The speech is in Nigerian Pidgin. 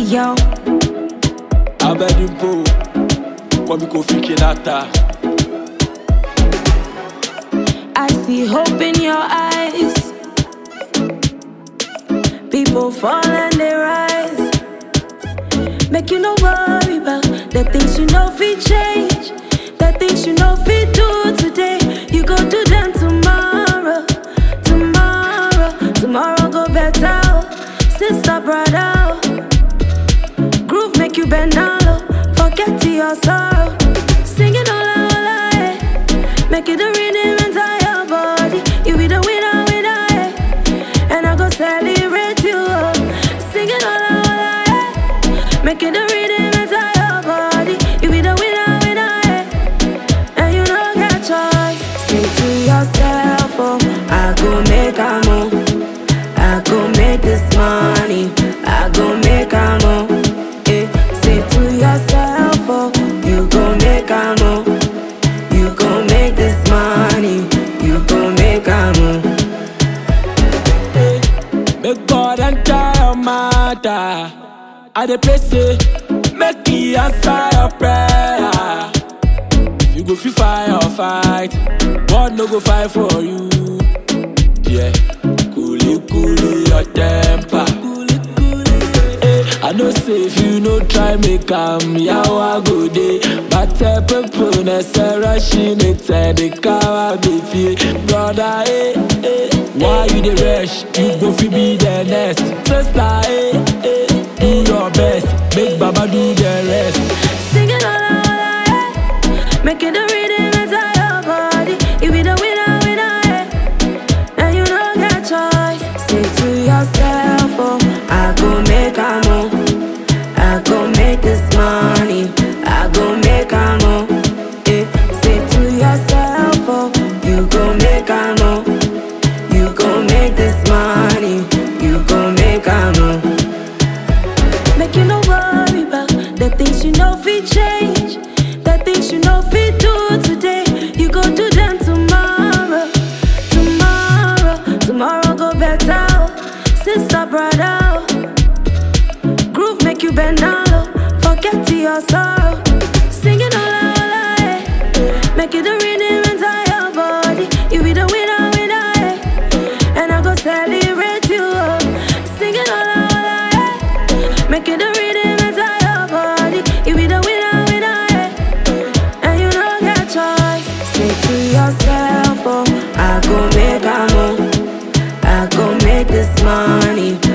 yo. abẹ́dínpó kọ́mi kò fi kìláta. I see hope in your eyes. People fall and they rise. Make you no worry about the things you know fi change. The things you know fi do today. You go do them tomorrow. Tomorrow, tomorrow go better. oh. Sister, brother. oh. Groove make you bend down low. Forget to your sorrow. Singing all out, all out, eh. Make it a rhythm inside your body. You be the winner, winner, eh. And I go celebrate you. oh. Singing all out, all out, eh. Make it a rhythm inside your body. You be the winner, winner, eh. And you don't get choice. Say to yourself, oh, I go make a move. I go make this money. I go make a move. Eh, say to yourself, oh, you go make a move. You go make this money. You go make a move. Make God enter your matter. I dey pray say, make He answer your prayer. You go fit fight or fight, God no go fight for you. Yeah, coolly coolly your temper. Eh, I know say if you no try make am yawa go dey Bàtẹ pépò nẹsẹ̀ rẹ́ṣin ní tẹ̀díkà wá gbé fi Broda eh, eh, why you dey rush? You go fit be the next Sister eh, eh, do your best, make Baba do the rest Singing all out, all out, eh. Make it a rhythm inside your body. You be the winner, winner, eh. And you don't get choice. Say to yourself, oh, I go make a move. I go make this money. I go make a move. Eh. Say to yourself, oh, you go make a move. You go make this money. You go make a move. Make you no worry about the things you know fi change. The things you know fi do today. You go do them tomorrow. Tomorrow, tomorrow go better. oh. Sister, brother. oh. Groove make you bend down low. Forget to your sorrow. Singing all out, all out, eh. Make it a rhythm inside your body. You be the winner, winner, eh. And I go celebrate you. oh. Singing all out, all out, eh. Make it a rhythm inside your body. You be the winner, winner, eh. And you don't get choice. Say to yourself, oh, I go make a move. I go make this money.